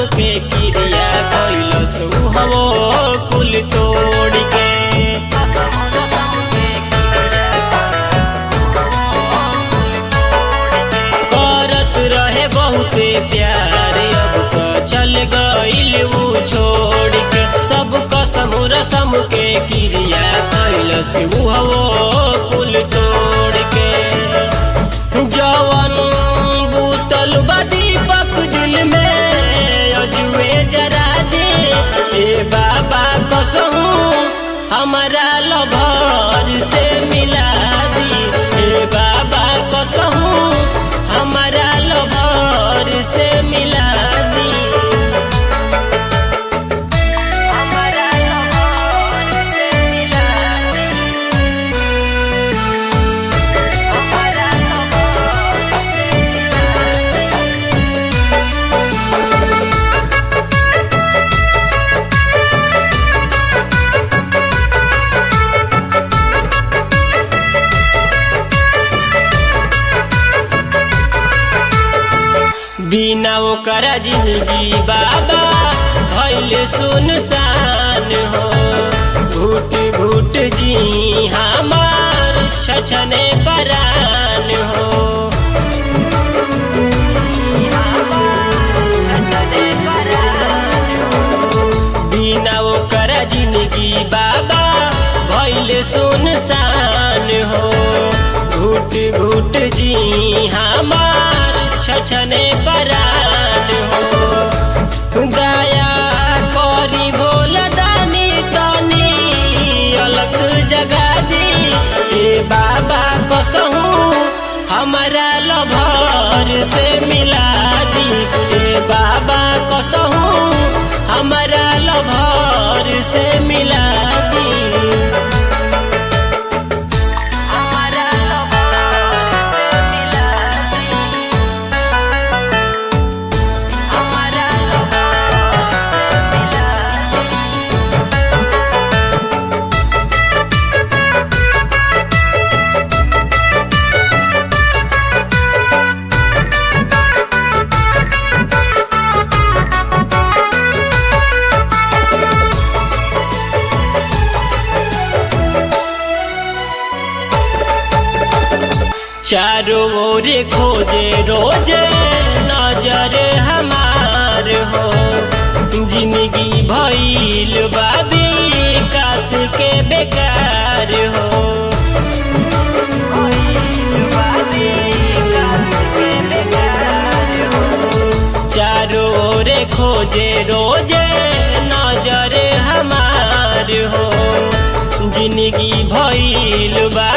के क्रिया कैलस हवो कुल तोड़ के करत रहे बहुते प्यार अब तो चल गइल ऊ छोड़ के सब कसम रसम के क्रिया कैलस हवो कुल तोड़ के जवन बूतल बा दीपक दिल में अजुए जरा दे ए बाबा कसहू हमारा लभर से मिला दी ए बाबा कसहू हमारा लभर से मिला दी हमारा लभर से मिला दी हमारा लभर से मिला दी बिना ओकरा जिंदगी बाबा भैले सुनसान हो घुट घुट जी हमार छछने परान हो बिना ओकरा जिंदगी बाबा भैले सुनसान हो घुट घुट जी हमार छछने परान हो दया करी भोल दानी तनी अलग जगा दी ए बाबा कसहू हमारा लभर से मिला दी ए बाबा कसहू हमारा लभर से मिला दी हमारा लभर से मिला दी हमारा लभर से मिला दी चारों ओर खोजे रोजे नजर हमार हो जिंदगी भइल बाबी कास के बेकार हो चारों ओर खोजे रोजे नजर हमार हो जिंदगी भइल बा